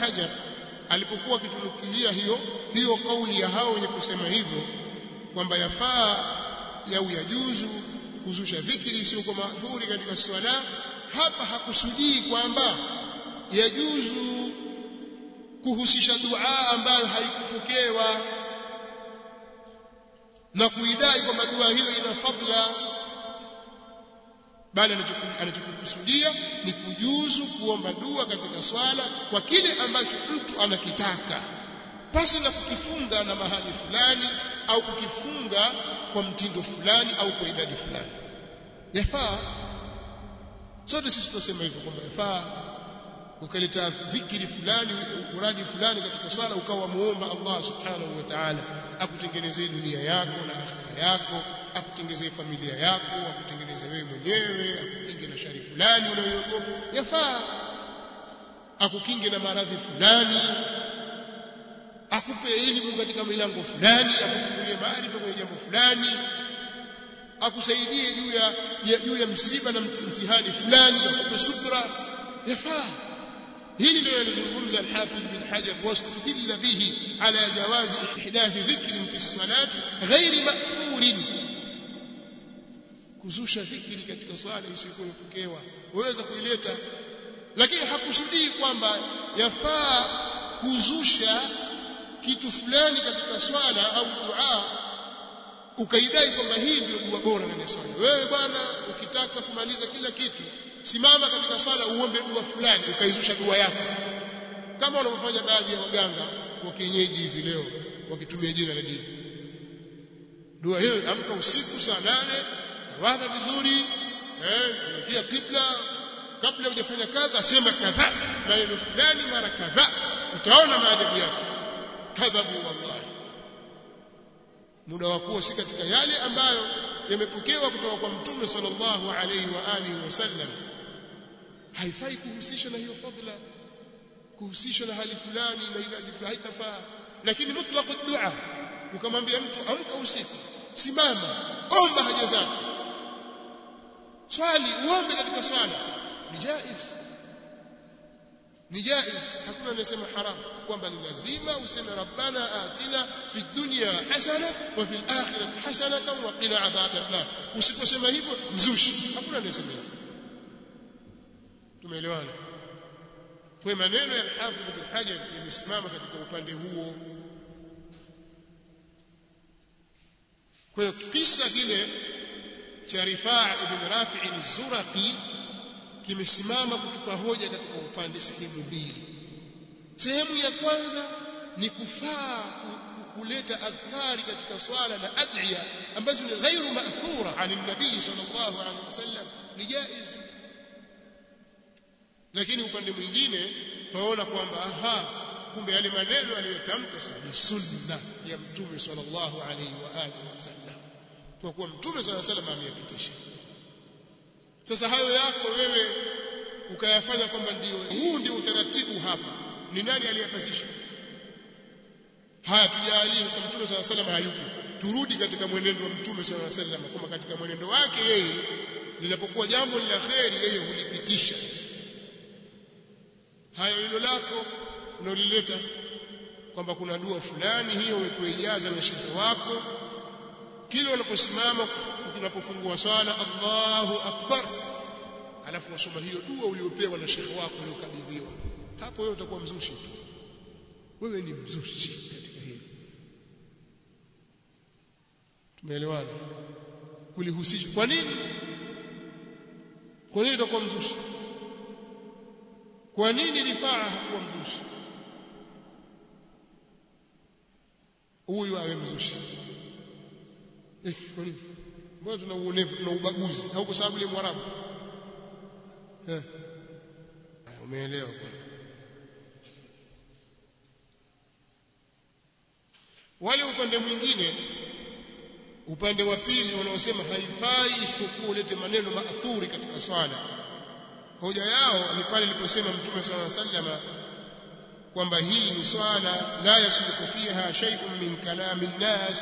Hajar alipokuwa akitunukilia hiyo hiyo kauli ya hao wenye kusema hivyo kwamba yafaa au yajuzu kuzusha dhikri isiyokuwa maadhuri katika swala hapa hakusudii kwamba yajuzu kuhusisha dua ambayo haikupokewa na kuidai kwamba dua hiyo ina fadla bali anachokusudia ni kujuzu kuomba dua katika swala kwa kile ambacho mtu anakitaka pasi na kukifunga na mahali fulani au kukifunga kwa mtindo fulani au kwa idadi fulani yafaa sote sisi tunasema hivyo kwamba yafaa ukaleta dhikri fulani uradi fulani katika swala ukawa muomba Allah subhanahu wa ta'ala akutengenezee dunia yako na akhira yako akutengenezee familia yako akutengenezee wewe mwenyewe akukinge na shari fulani unayoiogopa yafaa akukinge na maradhi fulani akupe elimu katika milango fulani akufungulie maarifa kwenye jambo fulani akusaidie juu ya juu ya msiba na mtihani fulani akupe subra yafaa hili ndio anazungumza al-Hafidh bin Hajar wastudilla bihi ala jawaz ihdath dhikr fi as-salat ghairi ma'thur kuzusha dhikri katika swala isiyokuwa imepokewa waweza kuileta lakini hakusudii kwamba yafaa kuzusha kitu fulani katika swala au dua ukaidai kwamba hii ndio dua bora ndani ya swala wewe bwana ukitaka kumaliza kila kitu simama katika swala uombe dua fulani ukaizusha dua yako kama wanavyofanya baadhi ya waganga wa kienyeji hivi leo wakitumia jina la dini dua hiyo amka usiku saa nane tawadha vizuri eh kia kibla kabla hujafanya kadha sema kadha maneno fulani mara kadha utaona maajabu yake kadhabu wallahi muda wa kuwa si katika yale ambayo yamepokewa kutoka kwa mtume sallallahu alaihi wa alihi wasallam haifai kuhusisha na hiyo fadla kuhusisha na hali fulani na ile fulani haitafaa lakini mutlaq dua ukamwambia mtu amka usiku simama omba haja zako swali uombe katika swala ni jaiz ni jaiz hakuna anayesema haram kwamba ni lazima useme rabbana atina fi dunya hasana wa fil akhirati hasanatan wa qina adhaban nar usiposema hivyo mzushi hakuna anayesema hivyo tumeelewana kwa maneno ya al-Hafidh bin Hajar yamesimama katika upande huo kwa hiyo kisa kile cha Rifaa ibn Rafi' az-Zuraqi kimesimama kutupa hoja katika upande sehemu mbili sehemu ya kwanza ni kufaa kuleta adhkari katika swala na adhiya ambazo ni ghairu ma'thura ani nabii sallallahu alaihi wasallam ni jaiz lakini upande mwingine tunaona kwamba aha kumbe yale maneno aliyotamka ni sunna ya mtume sallallahu alaihi wa alihi wasallam kwa kuwa mtume sallallahu alaihi wasallam ameyapitisha sasa hayo yako wewe ukayafanya kwamba ndio huu ndio utaratibu hapa ni nani aliyepasisha haya tujalie sasa mtume sallallahu alaihi wasallam hayupo turudi katika mwenendo wa mtume sallallahu alaihi wasallam kama katika mwenendo wake yeye linapokuwa jambo la kheri yeye hulipitisha sasa hayo hilo lako unalileta kwamba kuna dua fulani hiyo umekuijaza na shehe wako kile unaposimama unapofungua swala Allahu akbar alafu wasoma hiyo dua uliopewa na shehe wako uliokabidhiwa hapo wewe utakuwa mzushi tu wewe ni mzushi katika hili tumeelewana kulihusisha kwa nini kwa nini utakuwa mzushi kwa nini rifaa hakuwa mzushi huyu awe mzushi eh kwa nini mbona tuna uonevu tuna ubaguzi au kwa sababu ni mwarabu eh umeelewa kwa wale upande mwingine upande wa pili wanaosema haifai isipokuwa ulete maneno maathuri katika swala hoja yao ni pale iliposema mtume swalla sallama kwamba hii ni swala la yasluku fiha shay'un min kalami nnas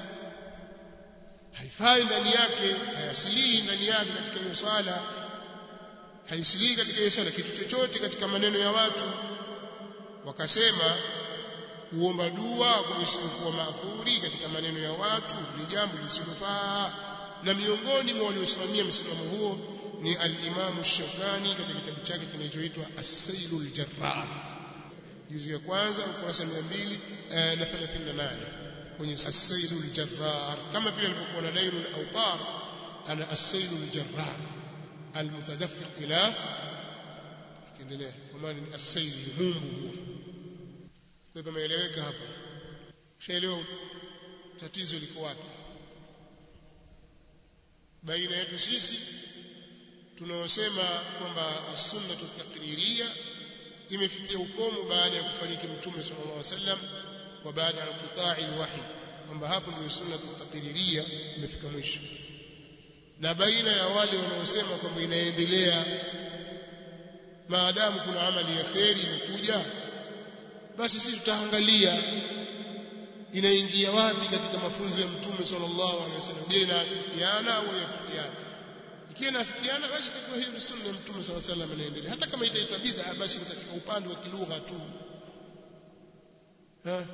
haifai ndani yake hayasilii ndani yake katika hiyo swala haisilii katika hiyo swala kitu chochote katika maneno ya watu wakasema kuomba dua kwa isiyokuwa maafuri katika maneno ya watu ni jambo lisilofaa na miongoni mwa waliosimamia msimamo huo ni al-Imam Shawkani katika kitabu chake kinachoitwa As-Sailul Jarrar juzu ya kwanza ukurasa 200 na 38 kwenye As-Sailul Jarrar kama vile alivyokuwa na Nailul Awtar ana As-Sailul Jarrar al-mutadaffiq ila kiendelea kwa maana ni as-sail mumbu huo kwa hivyo imeeleweka hapo ushaelewa tatizo liko wapi baina yetu sisi tunaosema kwamba sunnatu taqririya imefikia ukomo baada ya kufariki mtume sallallahu alaihi wasallam wa baada ya qita'i alwahy kwamba hapo ndio sunnatu taqririya imefika mwisho na baina ya wale wanaosema kwamba inaendelea maadamu kuna amali ya kheri imekuja basi sisi tutaangalia inaingia wapi katika mafunzo ya mtume sallallahu alaihi wasallam je inaafikiana au yafikiana ikiwa inafikiana basi itakuwa hiyo ni sunna ya mtume sallallahu alaihi wasallam inaendelea hata kama itaitwa bid'a basi ni katika upande wa kilugha tu ha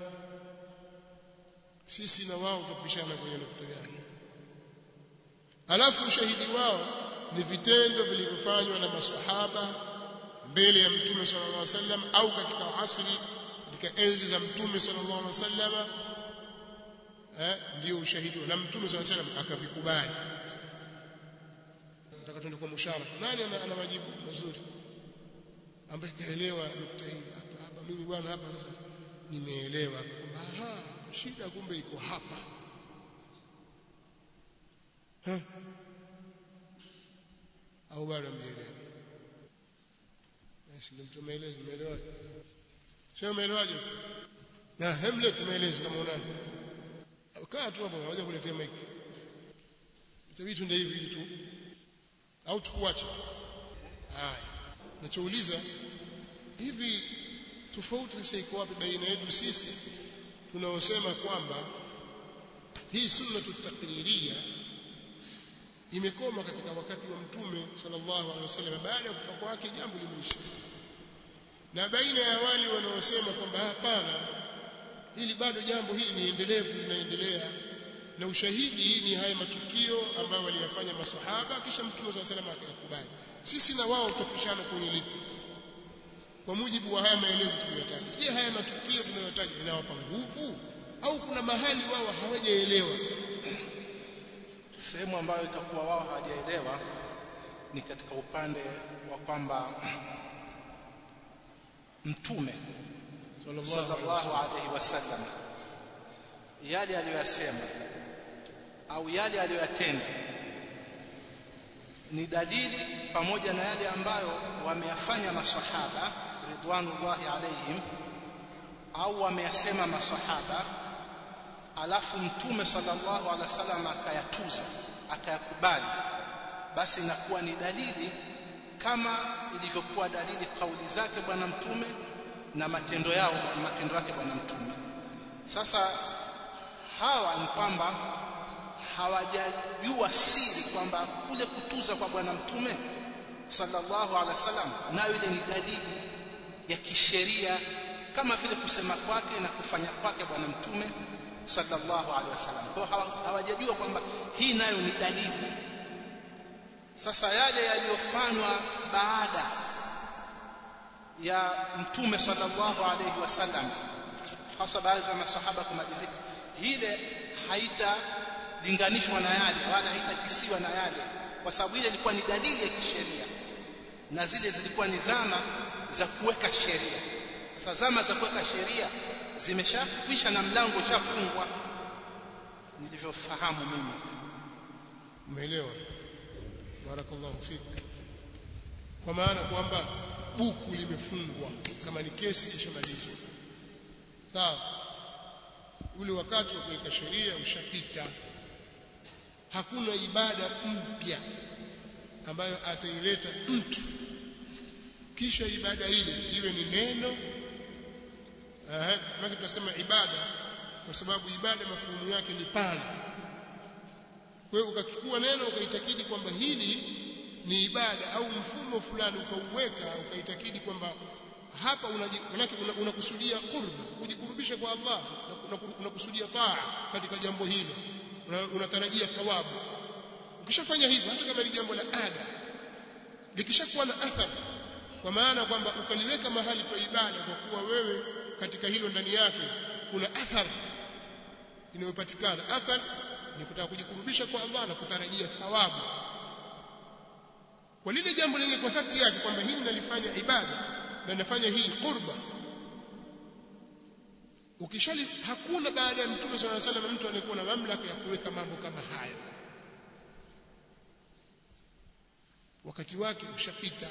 sisi na wao tupishana kwenye nukta gani alafu ushahidi wao ni vitendo vilivyofanywa na maswahaba mbele ya mtume sallallahu alaihi wasallam au katika asri katika enzi za mtume sallallahu alaihi wasallam eh ndio ushahidi na mtume sallallahu alaihi wasallam akavikubali nataka tuende kwa musharaka nani ana, ana majibu mazuri ambaye kaelewa nukta hii hapa hapa mimi bwana hapa sasa nimeelewa aha shida kumbe iko hapa ha? au bado mmeelewa basi ndio mtu maelezo umeelewa sio umeelewaje na hemlet maelezo kama unani kaa tu hapo unaweza kuletea mic itabidi tunde hivi tu au tukuache haya nachouliza hivi tofauti sasa iko wapi baina yetu sisi tunaosema kwamba hii sunnatu taqririya imekoma katika wakati wa mtume sallallahu alaihi wasallam baada ya kufa kwake jambo limeisha na baina ya wale wanaosema kwamba hapana ili bado jambo hili ni endelevu linaendelea na ushahidi ni haya matukio ambayo waliyafanya maswahaba kisha mtume sallallahu alaihi wasallam akayakubali sisi na wao tutapishana kwenye lipi kwa mujibu wa haya maelezo tuliyotaja je haya matukio tunayotaja inawapa nguvu au kuna mahali wao hawajaelewa sehemu ambayo itakuwa wao hawajaelewa ni katika upande wa kwamba mtume sallallahu alaihi wasallam yale aliyoyasema au yale aliyoyatenda ni dalili pamoja na yale ambayo wameyafanya maswahaba ridwanullahi alaihim au wameyasema maswahaba alafu mtume sallallahu alaihi wasallam akayatuza akayakubali basi inakuwa ni dalili kama ilivyokuwa dalili kauli zake bwana mtume na matendo yao matendo yake bwana mtume sasa hawa ni kwamba hawajajua siri kwamba kule kutuza kwa bwana mtume sallallahu alaihi wasallam nayo ile ni dalili ya kisheria kama vile kusema kwake na kufanya kwake bwana mtume sallallahu alaihi wasallam kwa hawajajua kwamba hii nayo ni dalili sasa yale yaliyofanywa baada ya mtume sallallahu alaihi wasallam hasa baadhi ya masahaba kumalizika ile haitalinganishwa na yale wala haitakisiwa na yale kwa sababu ile ilikuwa ni dalili ya kisheria na zile zilikuwa ni zama za kuweka sheria sasa zama za kuweka sheria zimeshakwisha na mlango ushafungwa nilivyofahamu mimi umeelewa barakallahu fik kwa maana kwamba buku limefungwa kama ni kesi ishamalizwa sawa ule wakati wa kuweka sheria ushapita hakuna ibada mpya ambayo ataileta mtu kisha ibada ile iwe ni neno eh maana tunasema ibada kwa sababu ibada mafumu yake ni pana kwa hiyo ukachukua neno ukaitakidi kwamba hili ni ibada au mfumo fulani ukauweka ukaitakidi kwamba hapa manake unakusudia qurba kujikurubisha kwa Allah unakusudia taa katika jambo hilo unatarajia thawabu ukishafanya hivyo hata kama ni jambo la ada likishakuwa na athari kwa maana kwamba ukaliweka mahali pa ibada kwa kuwa wewe katika hilo ndani yake kuna athari inayopatikana athari ni kutaka kujikurubisha kwa Allah na kutarajia thawabu kwa lile jambo lenye kwa dhati yake kwamba hili nalifanya ibada na nafanya hii qurba ukishali hakuna baada ya mtume swalla alayhi wasallam mtu anayekuwa na mamlaka ya kuweka mambo kama hayo wakati wake ushapita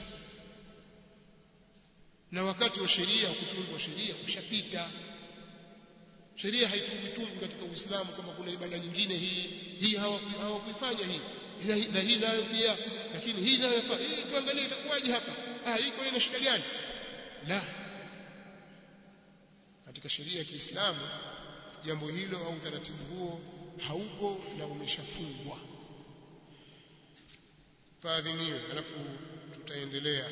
na wakati wa sheria kutungwa sheria ushapita sheria haitungwi katika Uislamu kwamba kuna ibada nyingine hii hii hawakuifanya hii na hii nayo pia lakini hii nayo yafaa hii tuangalie itakuwaje hapa ah hii kwa ina shida gani la katika sheria ya Kiislamu jambo hilo au utaratibu huo haupo na umeshafungwa faadhiniwe alafu tutaendelea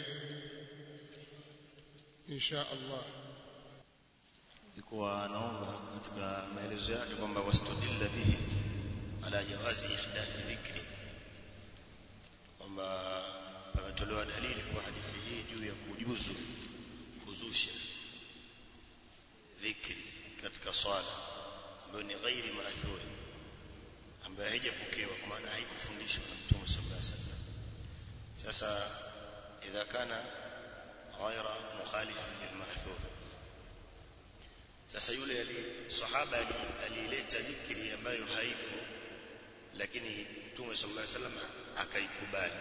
insha Allah ilikuwa anaomba katika maelezo yake kwamba wastudilla bihi ala jawazi ihdathi dhikri kwamba pametolewa dalili kwa hadithi hii juu ya kujuzu kuzusha dhikri katika swala ambayo ni ghairi maathuri ambayo haijapokewa kwa maana haikufundishwa na Mtume sallallahu alaihi wasallam sasa idha kana ghaira mukhalifan lilma'thur sasa yule ali sahaba alileta dhikri ambayo haipo lakini Mtume sallallahu alaihi wasallam akaikubali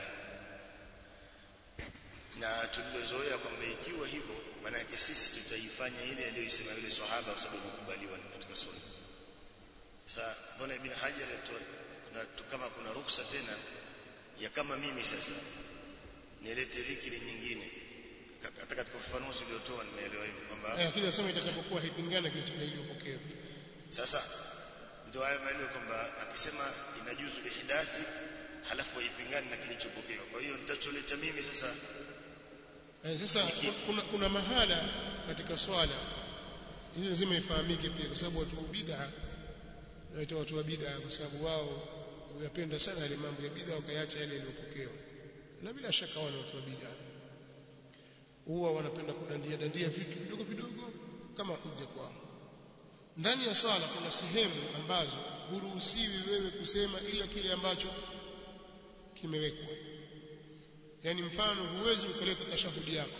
na tulilozoea kwamba ikiwa hivyo maana yake sisi tutaifanya ile aliyosema yule sahaba kwa sababu kukubaliwa ni katika sunna sasa mbona ibn hajar kuna kama kuna ruksa tena ya kama mimi sasa nilete dhikri nyingine hata katika ufafanuzi uliotoa nimeelewa hivyo kwamba lakini nasema itakapokuwa haipingana kile iliyopokea sasa ndio haya maana kwamba akisema inajuzu ihdathi halafu haipingani na kilichopokewa kwa hiyo nitacholeta mimi sasa eh, sasa kuna, kuna mahala katika swala ili lazima ifahamike pia kwa sababu watu wa bid'a naita watu wa bid'a kwa sababu wao huyapenda sana yale mambo ya bid'a wakayaacha yale yaliyopokewa na bila shaka wao ni watu wa bid'a huwa wanapenda kudandia dandia vitu vidogo vidogo kama kuja kwao ndani ya swala kuna sehemu ambazo huruhusiwi wewe kusema ila kile ambacho kimewekwa yani mfano huwezi ukaleta tashahudi yako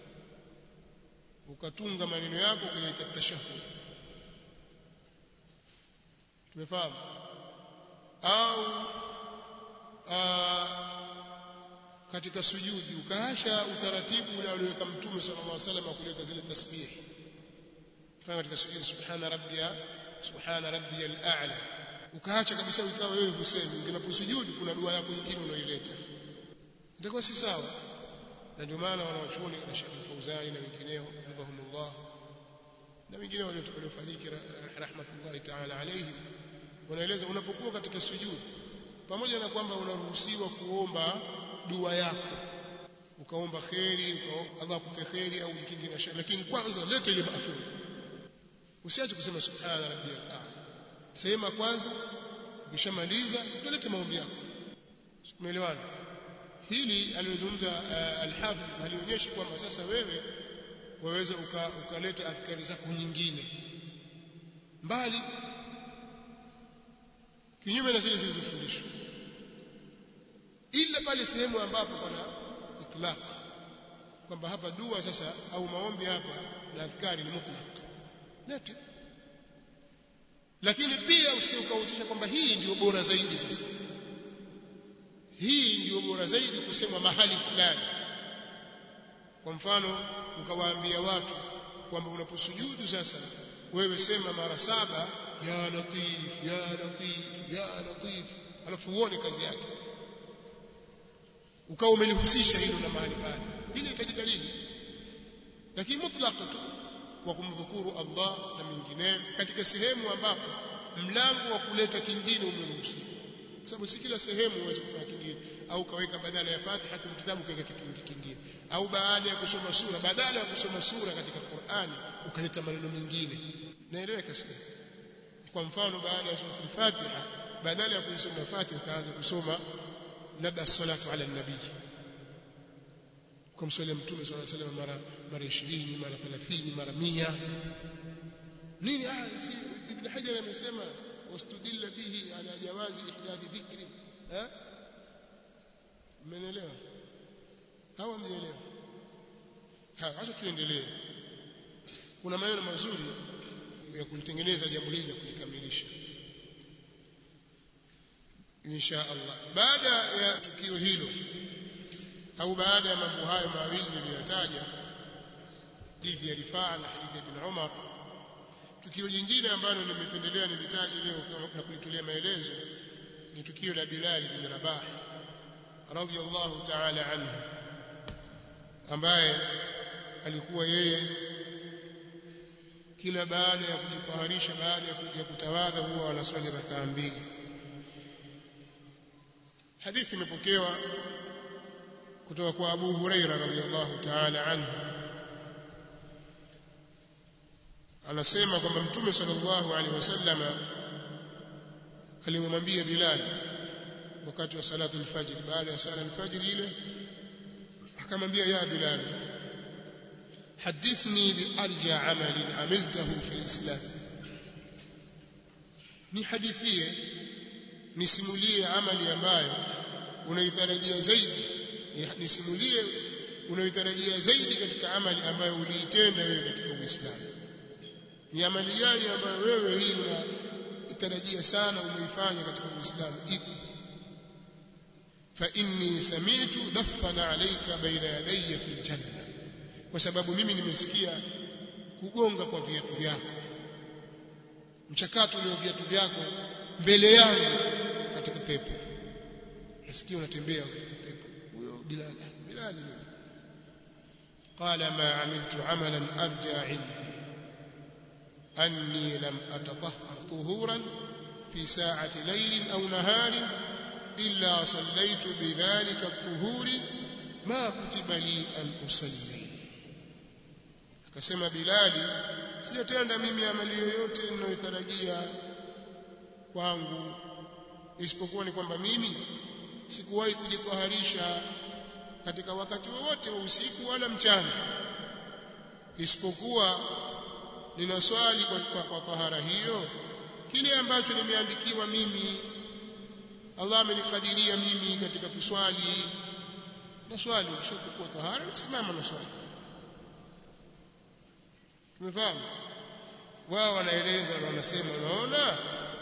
ukatunga maneno yako ukaita tashahudi tumefahamu au aa, katika sujudi ukaacha utaratibu ule alioweka mtume sallallahu alaihi wasallam wa kuleta zile tasbihi fanya katika sujudi subhana rabbiya subhana rabbiyal a'la ukaacha kabisa ikawa wewe husemi unaposujudi kuna dua yako nyingine unaoileta itakuwa si sawa na ndio maana wanawachuoni na Sheikh Fauzani na wengineo radhahumullah na wengine waliofariki rahmatullahi ta'ala alayhim wanaeleza unapokuwa katika sujudi pamoja na kwamba unaruhusiwa kuomba dua yako ukaomba kheri ukaomba Allah akupe kheri au jikinge na shari lakini kwanza leta ile maafuri usiache kusema subhana rabbiyal a'la sema kwanza ukishamaliza utaleta maombi yako umeelewana hili aliyozungumza uh, al-Hafidh alionyeshi kwamba sasa wewe waweza ukaleta uka adhkari zako nyingine mbali kinyume na zile zilizofundishwa ila pale sehemu ambapo kuna itlaq kwamba hapa dua sasa au maombi hapa na adhkari ni mutlaq lete lakini pia usije ukahusisha kwamba hii ndio bora zaidi sasa hii ndio bora zaidi kusema mahali fulani kwa mfano ukawaambia watu kwamba unaposujudu sasa wewe sema mara saba ya latif ya latif ya latif alafu uone kazi yake ukawa umelihusisha hilo na mahali pale ile itaji dalili lakini mutlaq tu wa kumdhukuru Allah na mengineyo katika sehemu ambapo mlango wa kuleta kingine umeruhusiwa kwa sababu si kila sehemu uweze kufanya kingine au kaweka badala ya Fatiha tu kitabu kaweka kitu kingine au baada ya kusoma sura badala ya kusoma sura katika Qur'ani ukaleta maneno mengine naeleweka sio kwa mfano baada ya sura al-Fatiha badala ya kusoma Fatiha ukaanza kusoma labda salatu ala nabii kumswalia mtume swalla alayhi wasallam mara mara 20 mara 30 mara 100 nini ah si ibn hajar amesema wastudilla bihi ala jawazi ihdathi dhikri eh mmenielewa hawa mnielewa haya acha tuendelee kuna maneno mazuri ya kulitengeneza jambo hili na kulikamilisha insha Allah baada ya tukio hilo au baada ya mambo hayo mawili niliyotaja hadithi ya Rifaa na hadithi ya Ibn Umar tukio jingine ambalo nimependelea nilitaje leo na kulitolea maelezo ni tukio la Bilal bin Rabah radhiyallahu ta'ala anhu ambaye alikuwa yeye kila baada ya kujitaharisha baada ya kuja kutawadha huwa wanaswali rakaa mbili hadithi imepokewa kutoka kwa Abu Huraira radhiyallahu ta'ala anhu anasema kwamba mtume sallallahu alaihi wasallama alimwambia Bilal wakati wa salatu al-fajr baada ya sala al-fajr ile akamwambia ya Bilal hadithni bi arja amalin amiltahu fi al-islam ni hadithie nisimulie amali ambayo unaitarajia zaidi nisimulie unayotarajia zaidi katika amali ambayo uliitenda wewe katika Uislamu ni amali gani ambayo wewe hii unatarajia sana umeifanya katika Uislamu ipi fa inni sami'tu daffana alayka baina yadayya fil janna kwa sababu mimi nimesikia kugonga kwa viatu vyako mchakato ule wa viatu vyako mbele yangu katika pepo nasikia unatembea katika pepo huyo bilal bilal قال ما عملت عملا ارجى عندي اني لم اتطهر طهورا في ساعه ليل او نهار الا صليت بذلك الطهور ما كتب لي ان اصلي akasema bilali sijatenda mimi amali yoyote ninayotarajia kwangu isipokuwa ni kwamba mimi sikuwahi kujitaharisha katika wakati wowote wa usiku wala mchana isipokuwa ninaswali kwa, kwa, kwa tahara hiyo kile ambacho nimeandikiwa mimi Allah amenikadiria mimi katika kuswali na swali ukishachukua tahara nasimama na swali tumefahamu wao wanaeleza na wanasema unaona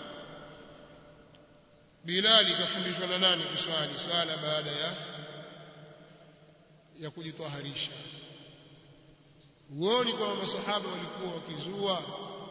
Bilali kafundishwa na nani kuswali swala baada ya ya kujitaharisha huoni kwamba masahaba walikuwa wakizua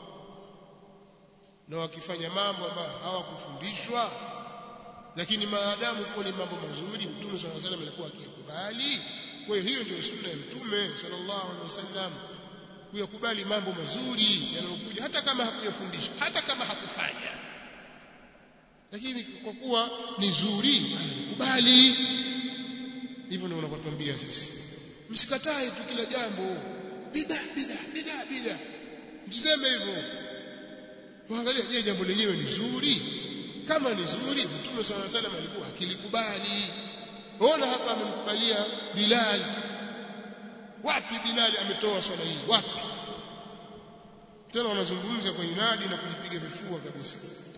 na wakifanya mambo ambayo hawakufundishwa lakini maadamu kuwa ni mambo mazuri mtume swalla salam alikuwa akiyakubali kwa hiyo hiyo ndio sunna ya mtume sallallahu alaihi wasallam kuyakubali mambo mazuri yanayokuja hata kama hakuyafundisha hata kama hakufanya lakini kwa kuwa ni zuri analikubali hivyo ndio unapotuambia sisi msikatae tu kila jambo bid'a bid'a bid'a bid'a msiseme hivyo waangalia je jambo lenyewe ni zuri kama ni zuri mtume swalla alayhi wasallam alikuwa akilikubali ona hapa amemkubalia Bilal wapi Bilal ametoa swala hii wapi tena wanazungumza kwa inadi na kujipiga vifua kabisa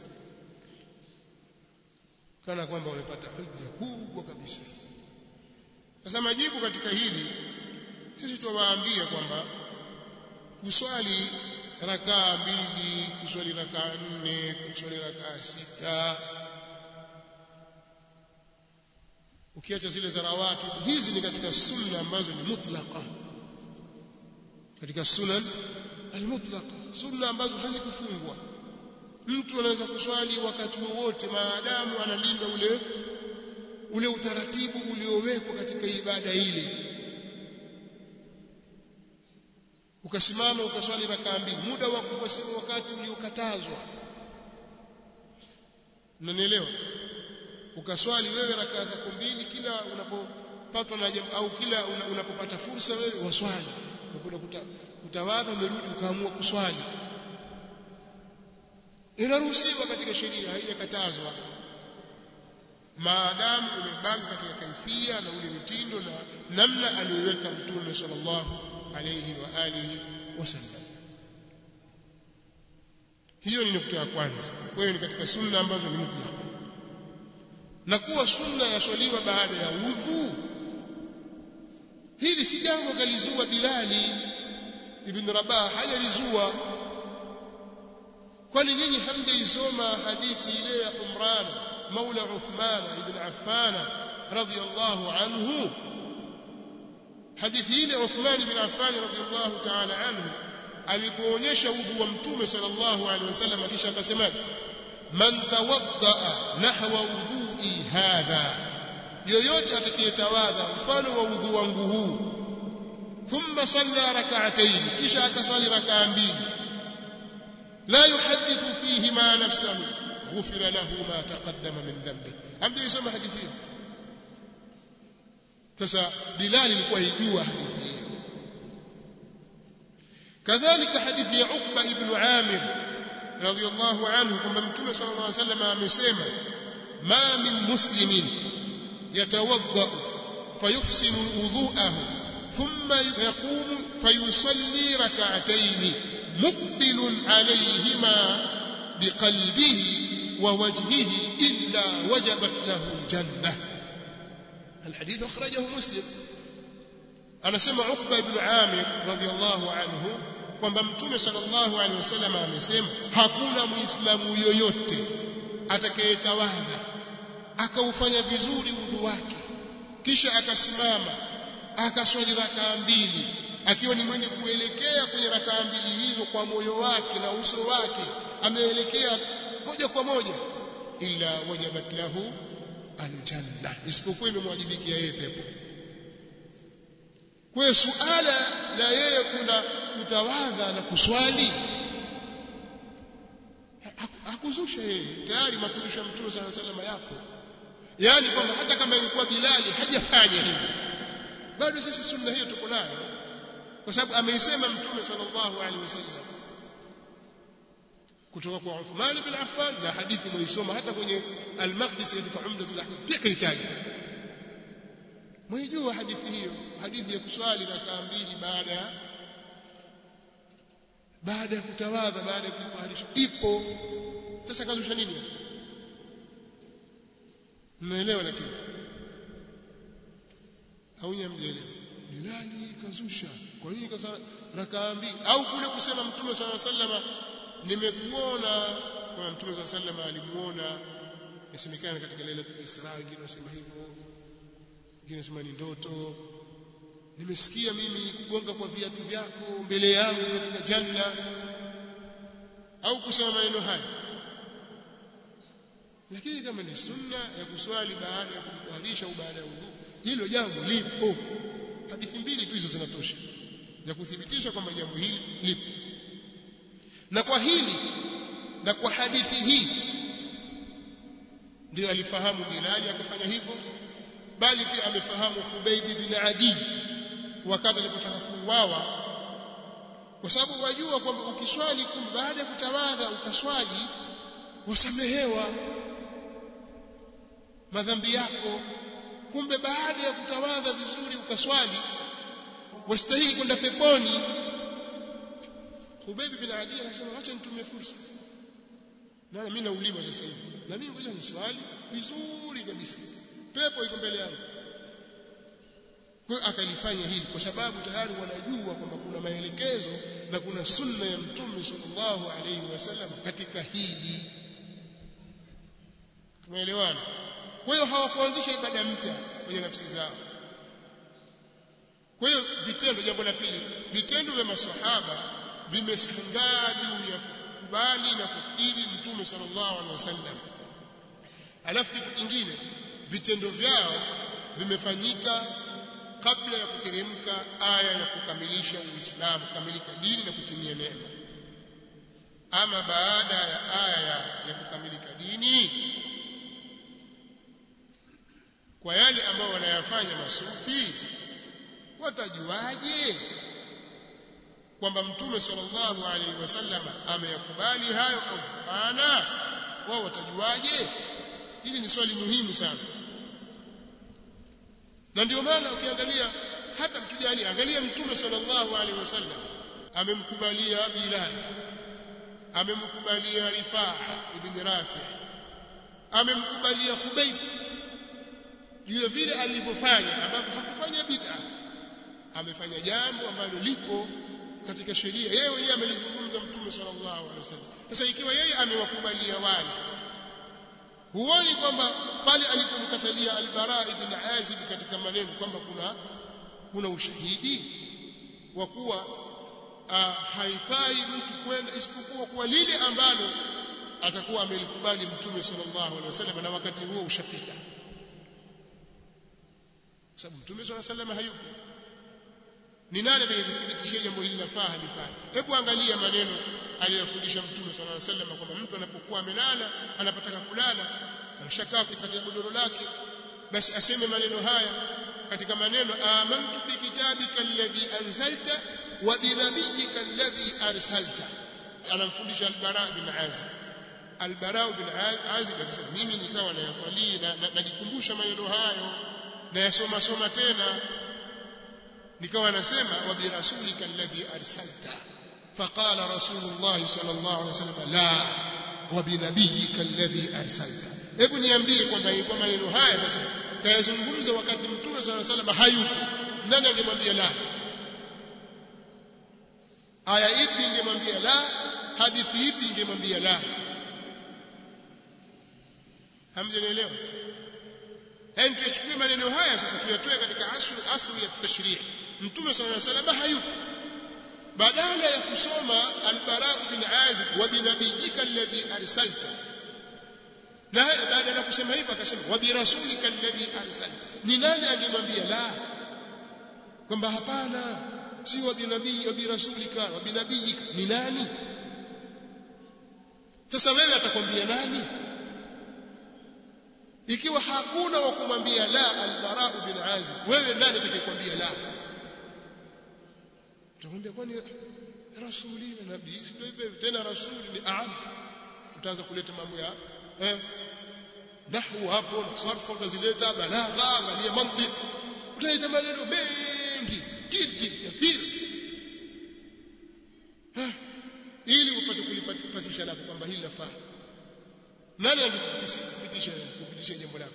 kana kwamba wamepata hujja kubwa kabisa sasa majibu katika hili sisi tuwaambia kwamba kuswali rakaa mbili kuswali rakaa nne kuswali rakaa sita ukiacha zile za rawati hizi ni katika sunna ambazo ni mutlaqa katika sunan almutlaqa sunna ambazo hazikufungwa mtu anaweza kuswali wakati wowote maadamu analinda ule ule utaratibu uliowekwa katika ibada ile ukasimama ukaswali rakaa mbili muda wa kuwasili wakati uliokatazwa unanielewa ukaswali wewe rakaa zako mbili kila unapo unapopatwa na jambo au kila unapopata fursa wewe waswali unakwenda kutawadha umerudi ukaamua kuswali inaruhusiwa katika sheria haijakatazwa maadamu umebaki katika kaifia na ule mitindo na namna aliyoweka mtume sallallahu alayhi wa alihi wasallam hiyo ni nukta ya kwanza kwa hiyo ni katika sunna ambazo ni mutlaq na kuwa sunna yaswaliwa baada ya udhu hili si jambo kalizua Bilali ibn Rabah hajalizua kwani nyinyi hamjaisoma hadithi ile ya Umran maula Uthman ibn Affan radiyallahu anhu hadithi ile Uthman ibn Affan radiyallahu ta'ala anhu alipoonyesha udhu wa mtume sallallahu alaihi wasallam kisha akasema man tawadda nahwa wudhu'i hadha yoyote atakayetawadha mfano wa udhu wangu huu thumma salla rak'atayn kisha akaswali rak'a mbili la yuhaddithu fihi ma nafsahu ghufira lahu ma taqaddama min dhanbi ambaye yasoma hadithi hiyo sasa bilal ilikuwa hijua hadithi hiyo kadhalika hadithi ya Uqba ibn Amir radiyallahu anhu kwamba mtume sallallahu alaihi wasallam amesema ma min muslimin yatawadda fayuhsinu wudu'ahu thumma yaqumu fayusalli rak'atayn muqbilun alayhima biqalbihi wa wajhihi illa wajabat lahu jannah الحديث أخرجه مسلم anasema Uqba ibn Amir radhiyallahu anhu kwamba mtume sallallahu alaihi wasallam amesema hakuna muislamu yoyote atakayetawadha akaufanya vizuri udhu wake kisha akasimama akaswali rakaa mbili akiwa ni mwenye kuelekea kwenye rakaa mbili hizo kwa moyo wake na uso wake ameelekea moja kwa moja illa wajabat lahu aljanna isipokuwa imemwajibikia yeye pepo kwa hiyo suala la yeye kuna kutawadha na kuswali hakuzusha yeye tayari mafundisho ya mtume sala salama yapo yaani kwamba hata kama ilikuwa Bilali hajafanya hivyo bado sisi sunna hiyo tuko nayo kwa sababu ameisema mtume sallallahu alaihi wasallam kutoka kwa Uthman bin Affan na hadithi mwisoma hata kwenye al-Maqdisi katika Umdatul Ahkam pia kaitaja mwijua hadithi hiyo hadithi ya kuswali rakaa mbili baada ya baada ya kutawadha baada ya kujitaharisha ipo sasa kazusha nini mnaelewa lakini au nyamjelewa Bilali kazusha kwa nini kasa rakaa mbili au kule kusema mtume swalla sallama nimekuona kwa mtume swalla sallama alimuona yasemekana katika lailatul isra wengine wasema hivyo wengine wasema ni ndoto nimesikia mimi kugonga kwa viatu vyako mbele yangu katika janna au kusema maneno haya lakini kama ni sunna ya kuswali baada ya kujitaharisha au baada ya udhu hilo jambo lipo hadithi mbili tu hizo zinatosha za kuthibitisha kwamba jambo hili lipo na kwa hili na kwa hadithi hii ndio alifahamu Bilali akafanya hivyo bali pia amefahamu Khubayb bin Adi wakati alipotaka kuuawa kwa sababu wajua kwamba ukiswali kumbe baada ya kutawadha ukaswali wasamehewa madhambi yako kumbe baada ya kutawadha vizuri ukaswali wastahili kwenda peponi Khubayb bin Adi akasema acha nitumie fursa na mimi nauliwa sasa hivi na mimi ngoja niswali vizuri kabisa pepo iko mbele yangu kwa hiyo akalifanya hili kwa sababu tayari wanajua kwamba kuna maelekezo na kuna sunna ya mtume sallallahu alaihi wasallam katika hili tumeelewana kwa hiyo hawakuanzisha ibada mpya kwenye nafsi zao kwa hiyo vitendo jambo la pili vitendo vya maswahaba vimesangaa juu ya kukubali na kukiri mtume sallallahu alaihi wasallam alafu kitu kingine vitendo vyao vimefanyika kabla ya kuteremka aya ya kukamilisha uislamu kukamilika dini na kutimia neema ama baada ya aya ya kukamilika dini kwa yale ambayo wanayafanya masufi watajuaje kwamba mtume sallallahu alaihi wasallam ameyakubali hayo au hapana wao watajuaje hili ni swali muhimu sana na ndio maana ukiangalia hata mtujani angalia mtume sallallahu alaihi wasallam amemkubalia Bilal amemkubalia Rifaa ibn Rafi amemkubalia Khubayb juu ya vile alivyofanya ambapo hakufanya bid'a amefanya jambo ambalo lipo katika sheria yeye yeye amelizungumza mtume sallallahu alaihi wasallam sasa ikiwa yeye amewakubalia wale huoni kwamba pale alipomkatalia al-Bara ibn Azib katika maneno kwamba kuna kuna ushahidi wa kuwa uh, haifai mtu kwenda isipokuwa kwa lile ambalo atakuwa amelikubali mtume sallallahu alaihi wasallam na wakati huo ushapita kwa sababu mtume sallallahu alaihi wasallam hayupo ni nani atakayethibitishia jambo hili lafaa halifai hebu angalia maneno aliyofundisha mtume sallallahu alaihi wasallam kwamba mtu anapokuwa amelala anapotaka kulala anashakaa katika godoro lake basi aseme maneno haya katika maneno amantu bikitabika alladhi anzalta wa binabiyyika alladhi arsalta anamfundisha al-bara bin azib al-bara bin azib akisema mimi nikawa nayatalii na najikumbusha maneno hayo na yasoma soma tena nikawa nasema wa bi rasulika alladhi arsalta faqala rasulullah sallallahu alaihi wasallam la wa bi nabiyyika alladhi arsalta hebu niambie kwamba kwa maneno haya sasa kayazungumza wakati mtume sallallahu alaihi wasallam hayupo nani angemwambia la aya ipi ingemwambia la hadithi ipi ingemwambia la hamjanielewa yani tuyachukue maneno haya sasa tuyatoe katika asli asli ya tashrii mtume sallallahu alaihi wasallam hayupo badala ya kusoma al-bara bin azib wa binabiyika alladhi arsalta na baada ya kusema hivyo akasema wa birasulika alladhi arsalta ni nani angemwambia la kwamba hapana si wa binabii wa birasulika wa binabiyika ni nani sasa wewe atakwambia nani ikiwa hakuna wa kumwambia la al-bara bin azib wewe nani atakayekwambia la utakwambia kwani rasuli na nabii ndio hivyo tena rasuli ni aam utaanza kuleta mambo ya eh nahwu hapo sarfu utazileta balagha angalia mantiki utaleta maneno mengi kiti kathiri ili upate kulipasisha lako kwamba hili lafaa nani angekupitisha kupitisha jambo lako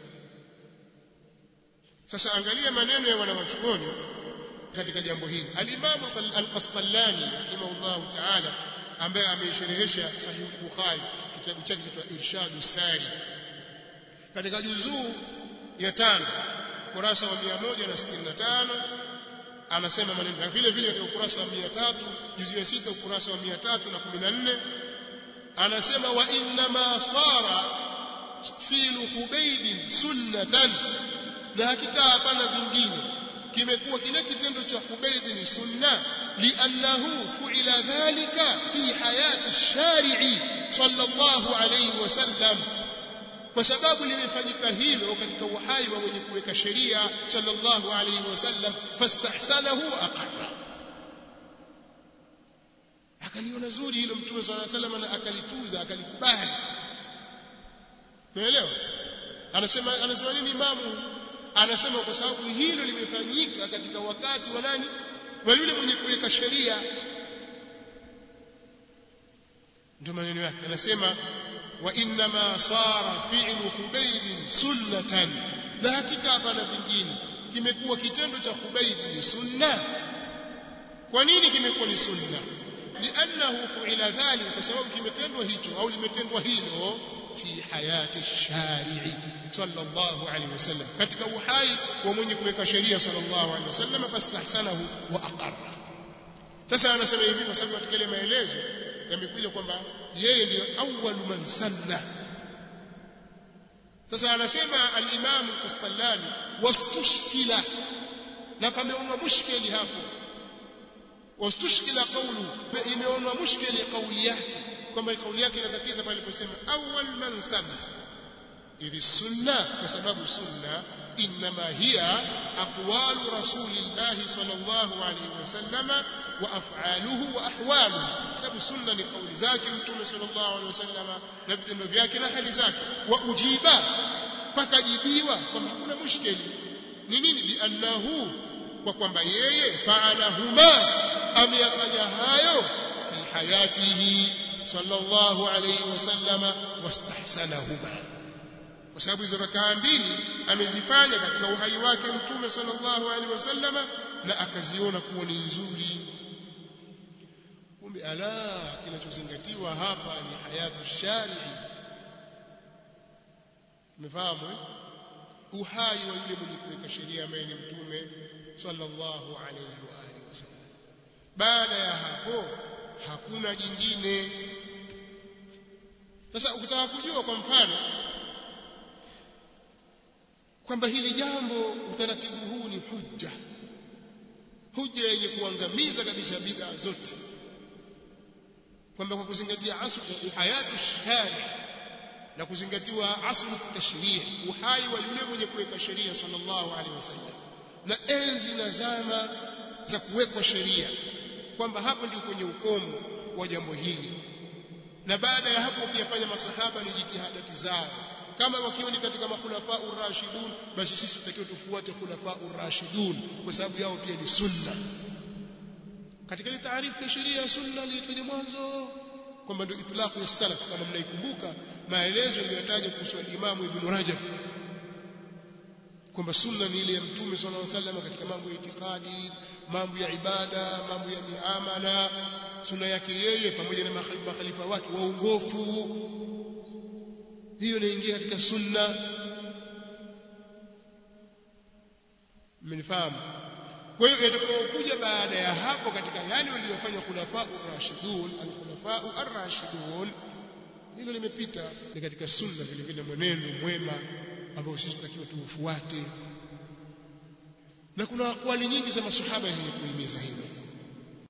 sasa angalia maneno ya wanawachuoni katika jambo hili al-Imam al-Qastallani rahimahullah ta'ala ambaye ameisherehesha sahih Bukhari kitabu chake kitwa Irshadu Sari katika juzuu ya tano kurasa wa 165 anasema maneno na vile vile katika ukurasa wa 300 juzuu ya sita ukurasa wa 314 anasema wa inna ma sara filu Hubayb sunnatan na hakika hapana vingine kimekuwa kile kitendo cha Hubayb ni sunna li'annahu fu'ila dhalika fi hayati shari'i sallallahu alayhi wasallam kwa sababu limefanyika hilo katika uhai wa mwenye kuweka sheria sallallahu alayhi wasallam fastahsanahu aqarra akaliona zuri hilo mtume sallallahu alayhi wasallam na akalituza akalikubali umeelewa anasema anasema nini imamu anasema kwa sababu hilo limefanyika katika wakati wa nani wa yule mwenye kuweka sheria ndio maneno yake anasema wa inna ma sara fi'lu Hubayb sunnatan na hakika hapana vingine kimekuwa kitendo cha Hubayb ni sunna kwa nini kimekuwa ni sunna li'annahu fu'ila dhalika kwa sababu kimetendwa hicho au limetendwa hilo fi hayati shari'i sallallahu alayhi wasallam katika uhai wa mwenye kuweka sheria sallallahu alayhi wasallam fastahsanahu wa aqarra sasa anasema hivi kwa sababu katika ile maelezo yamekuja kwamba yeye ndiyo awwalu man sanna sasa anasema al-Imam al-Qastallani wastushkila na pameonwa mushkeli hapo wastushkila qawlu imeonwa mushkeli kauli yake kwamba kauli yake inatatiza pale aliposema awwal man sanna idhi sunna kwa sababu sunna inma hiya aqwalu rasulillahi sallallahu alayhi wasallam wa af'aluhu wa ahwaluhu sababu sunna ni kauli zake mtume sallallahu alayhi wasallam na vitendo vyake na hali zake wa ujiba pakajibiwa kwamba hakuna mushkeli ni nini liannahu kwa kwamba yeye fa'alahuma ameyafanya hayo fi hayatihi sallallahu alayhi wasallam wastahsanahuma kwa sababu hizo rakaa mbili amezifanya katika uhai wake mtume sallallahu alaihi wasallama na akaziona kuwa ni nzuri kumbe ala kinachozingatiwa hapa ni hayatu sharii umefahamu eh? uhai wa yule mwenye kuweka sheria ambaye ni mtume sallallahu alaihi wa alihi wasallam baada ya hapo hakuna jingine sasa ukitaka kujua kwa mfano kwamba hili jambo utaratibu huu ni hujja hujja yenye kuangamiza kabisa bid'a zote kwamba kwa kuzingatia aslu hayatu shari na kuzingatiwa aslu tashrii uhai wa yule mwenye kuweka sheria sallallahu alaihi wasallam na enzi na zama za kuwekwa sheria kwamba hapo ndio kwenye ukomo wa jambo hili na baada ya hapo ukiyafanya masahaba ni jitihadati zao kama wakiwa ni katika makhulafa urashidun basi sisi tutakiwa tufuate khulafa urashidun kwa sababu yao pia ni sunna katika ile taarifu ya sheria ya sunna iliyotaja mwanzo kwamba ndio itlaqu ya salaf kama mnaikumbuka maelezo yaliyotaja kuhusu Imam Ibn Rajab kwamba sunna ni ile ya mtume sallallahu alaihi wasallam katika mambo ya itikadi mambo ya ibada mambo ya miamala sunna yake yeye pamoja na makhalifa wake waongofu hiyo inaingia katika sunna mmenifahamu kwa hiyo yatakayokuja baada ya hapo katika yale waliyofanya khulafa ar-rashidun al-khulafa ar-rashidun hilo limepita ni katika sunna vile vile mwenendo mwema ambao sisi tutakiwa tuufuate na kuna akwali nyingi za masahaba zenye kuhimiza hilo